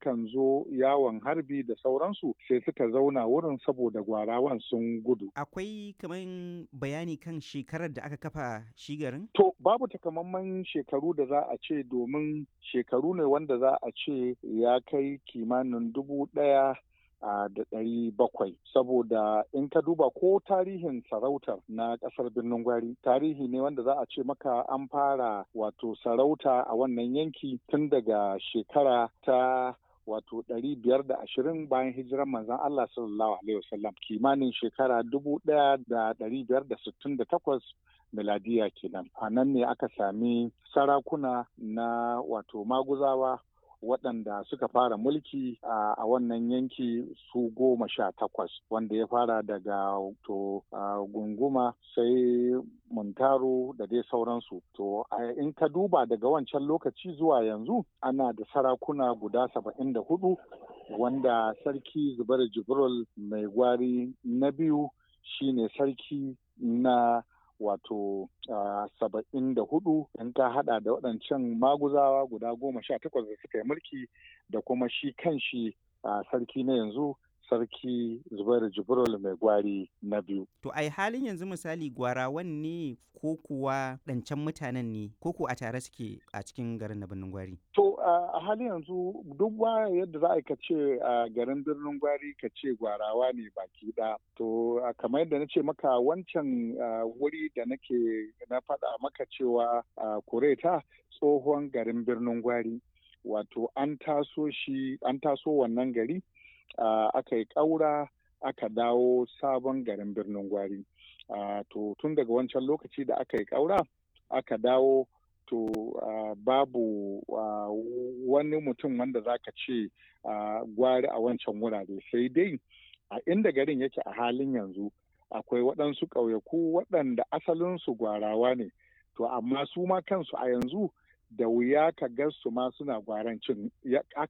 sukan zo yawon harbi da sauransu sai suka zauna wurin saboda gwarawan sun gudu. Akwai kaman bayani kan shekarar da aka kafa shi garin? To babu takamaiman shekaru da za a ce domin shekaru ne wanda za a ce ya kai kimanin dubu ɗaya da ɗari bakwai saboda in ka duba ko tarihin sarautar na ƙasar birnin gwari tarihi ne wanda za a ce maka an fara wato sarauta a wannan yanki tun daga shekara ta wato ɗari biyar da ashirin bayan hijiran manzon Allah sallallahu alaihi wasallam kimanin shekara dubu ɗaya da ɗari biyar da sittin da takwas miladiya kenan a nan ne aka sami sarakuna na wato maguzawa waɗanda suka fara mulki a wannan yanki su goma sha takwas wanda ya fara daga to gunguma sai muntaro da dai sauransu to in ka duba daga wancan lokaci zuwa yanzu ana da sarakuna guda saba'in da hudu wanda sarki zubar jibril mai gwari na biyu shine sarki na wato saba'in da hudu in ka hada da waɗancan maguzawa guda goma sha takwas da suka yi mulki da kuma shi kan shi sarki na yanzu sarki zubairu jibril mai gwari na biyu. To ai halin yanzu misali gwarawan ne ko kuwa ɗancan mutanen ne ko ku a tare suke a cikin garin na birnin gwari? To a halin yanzu duk ba yadda za a ka ce a garin birnin gwari ka ce gwarawa ne baki ɗaya. To kamar yadda na ce maka wancan wuri da nake na faɗa maka cewa kureta tsohon garin birnin gwari. Wato an taso shi an taso wannan gari Uh, aka yi ƙaura aka dawo sabon garin birnin gwari uh, to tun daga wancan lokaci da aka yi ƙaura aka dawo to uh, babu wani mutum wanda za ka ce gwari a wancan wurare sai dai a inda garin yake a halin yanzu akwai waɗansu ƙauyaku waɗanda asalinsu gwarawa ne to amma su ma kansu a yanzu da wuya ka ga su ma suna gwarancin